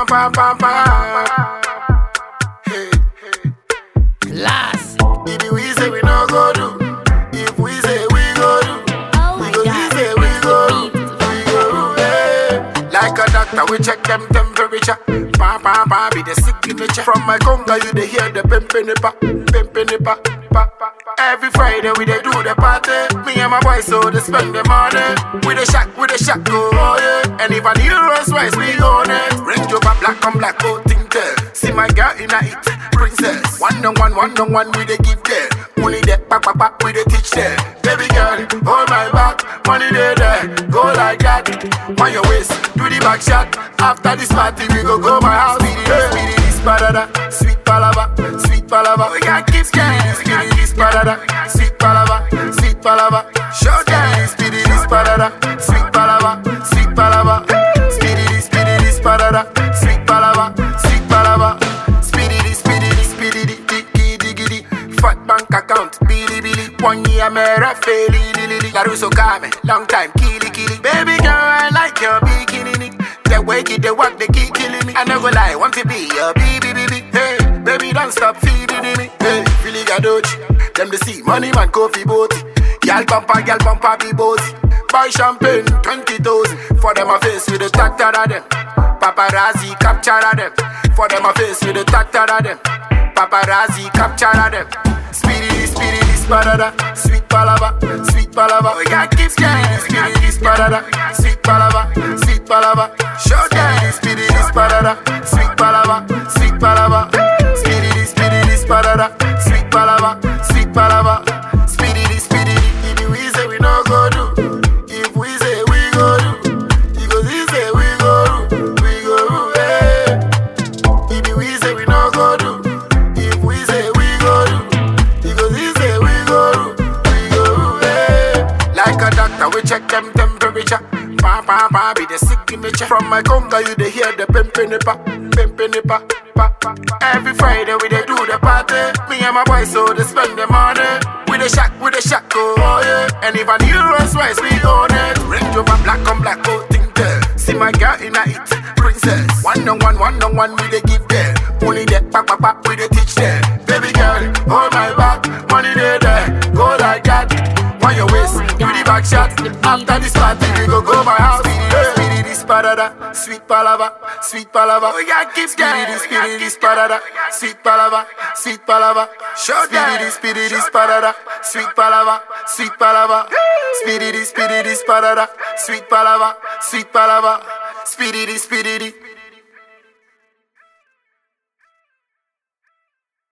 pam pam pam pam. Hey, hey. Class. If we say we no go do, if we say we go do, Oh we my go God. we say we go do, we go do. Hey. Like a doctor, we check them temperature. Pa pa pa, be the signature. From my conga, you dey hear the pimpinipa, pimpinipa. Pa, pa, pa. Every Friday we dey do the party. Me and my boys so they spend the money. We the shack, we the shack go oh yeah. And if I need Rolls Royce, we own it. Range Rover black on black, oh think there. See my girl in a it, princess. One on one, one on one, we dey give there. Only that back, back, back, we dey teach there. Baby girl, hold my back, money dey there. Go like that, on your waist, do the back shot. After this party, we go go my house. Speedy, this, speedy, this, badada, sweet palava, sweet palava. We got keep speedy, this, speedy, this, badada, sweet palava, sweet palava. Show them, speedy, this, badada, sweet palava, sweet palava. Speedy, this, speedy, this, badada, sweet palava, sweet palava. Speedy, this, speedy, this, speedy, this, diggy, diggy, diggy. Fat bank account, billy, billy. One year, mera, fairly, lily. Laruso Kame, long time, killy, killy. Baby girl, I like your bikini. The way you the work, they keep killing me. I never lie, want to be your baby, baby. Hey, baby, don't stop feeding me. Hey, Philly Gadochi, them the see money man, coffee boat. Gal bumper, gal bumper, be bossy. Buy champagne, 20,000. For them, a face with the tactor of them. Paparazzi capture of them. For them, a face with the tactor of them. Paparazzi capture of them. Speedy, speedy, this parada. Sweet palava, sweet palava. We got keep speedy, speedy, this parada. Sweet palava, sweet palava. Show them speedy, this parada. Sweet palava, sweet palava. Speedy, this, speedy, this parada. Sweet palava, sweet palava. Speedy, this, speedy, this. If we say we no go do, if we say we go do, because we say we go do, we go do. Hey. If we say we no go do, if we say we go do, because we say we go do, we go do. Hey. Like a doctor, we check them temperature. Pa pa pa, be the signature. From my conga, you dey hear the pimpinipa, pimpinipa. Pa, pa, pa. Every Friday we dey do the party. Me and my boys so they spend the money. We the shack, we the shack, oh yeah. And if I need Rolls Royce, we own it. Range Rover black on black, oh think there. See my girl in a it, princess. One on one, one on one, we dey give there. Only that back, back, back, we dey teach there. Baby girl, hold my back, money dey there. Go like that, on your waist, do the back shot. After this party, we go go my house. Speedy, speedy, this parada, sweet palava, sweet palava. We got keep speedy, this, speedy, this parada, sweet palava, sweet palava. Show speedy, this, speedy, this parada, sweet palava, sweet palava. Speedy, this, speedy, this parada, sweet palava, sweet palava. Speedy, this, speedy, this.